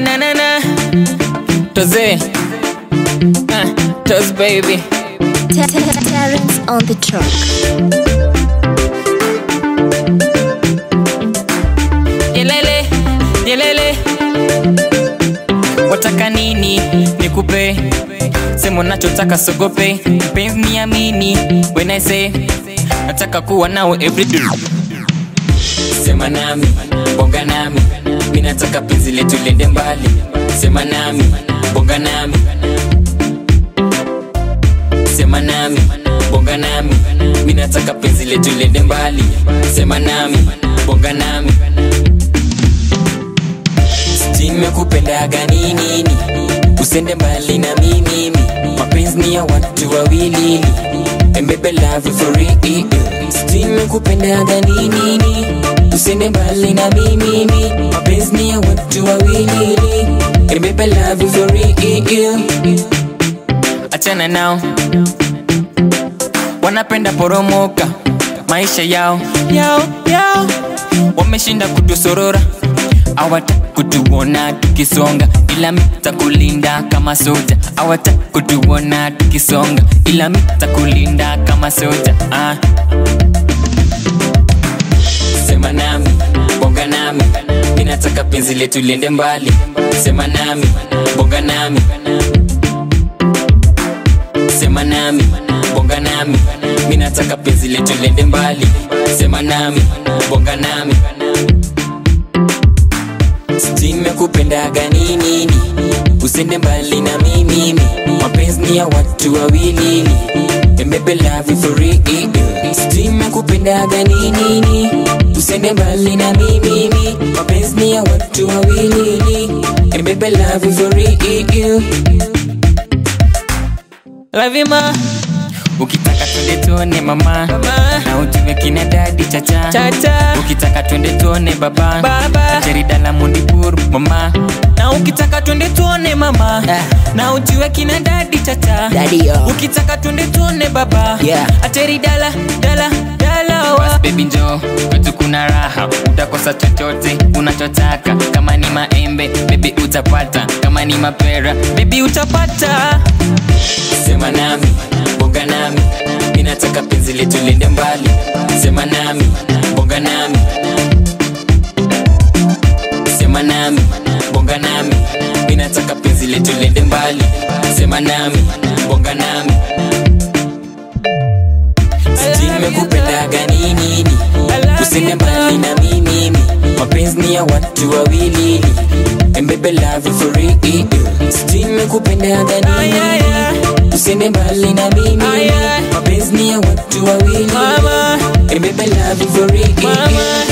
na na na Toze uh, Toz baby Terrence on the track. Yelele Yelele Wataka nini nikupe Sema nachotaka sogope Mpenzi niamini When I say Nataka kuwa nawe everyday Sema nami Bonga nami Mimi nataka penzi letu lende mbali Sema nami Bonga nami Sema nami Bonga nami Mimi nataka penzi letu lende mbali Sema nami Bonga nami Nimekupendaga nini Usende mbali na mimi Mapenzi ni ya watu wawili And baby love you for real Nimekupendaga nini Usende mbali na mimi Mapenzi ni ya watu wawili And baby love you for real Achana nao Wanapenda poromoka Maisha yao Yao yao Wameshinda kutusorora Awata kutuona tukisonga ila mita kulinda kama soja awata kutuona tukisonga ila mita kulinda kama soja ah. Sema nami, bonga nami, ninataka penzi letu liende mbali. Sema nami, bonga nami, sema nami, bonga nami, ninataka penzi letu liende mbali. Sema nami, bonga nami nimekupendaga nini usende mbali na mimi mapenzi ni ya watu wawili embebe love you for real nimekupendaga nini usende mbali na mimi mapenzi ni ya watu wawili embebe love you for real love you ma ukitaka twende tuone mama, mama. na ujue kina dadi chacha. chacha ukitaka twende tuone baba, baba. jarida la mundipuru mama na ukitaka twende tuone mama Ah. na ujue kina dadi chacha Daddy, yo. ukitaka twende tuone baba Yeah. ateri dala dala dala wa baby njoo kwetu kuna raha utakosa chochote unachotaka kama ni maembe baby utapata kama ni mapera baby utapata sema nami bonga nami ninataka penzi letu lende mbali sema nami bonga nami sema nami bonga nami ninataka penzi letu lende mbali sema nami bonga nami nimekupendaga nini usende mbali na mimi mapenzi ni ya watu wawili embebe love you for real nimekupendaga nini usende mbali na mimi mapenzi ni ya watu wawili embebe love you for real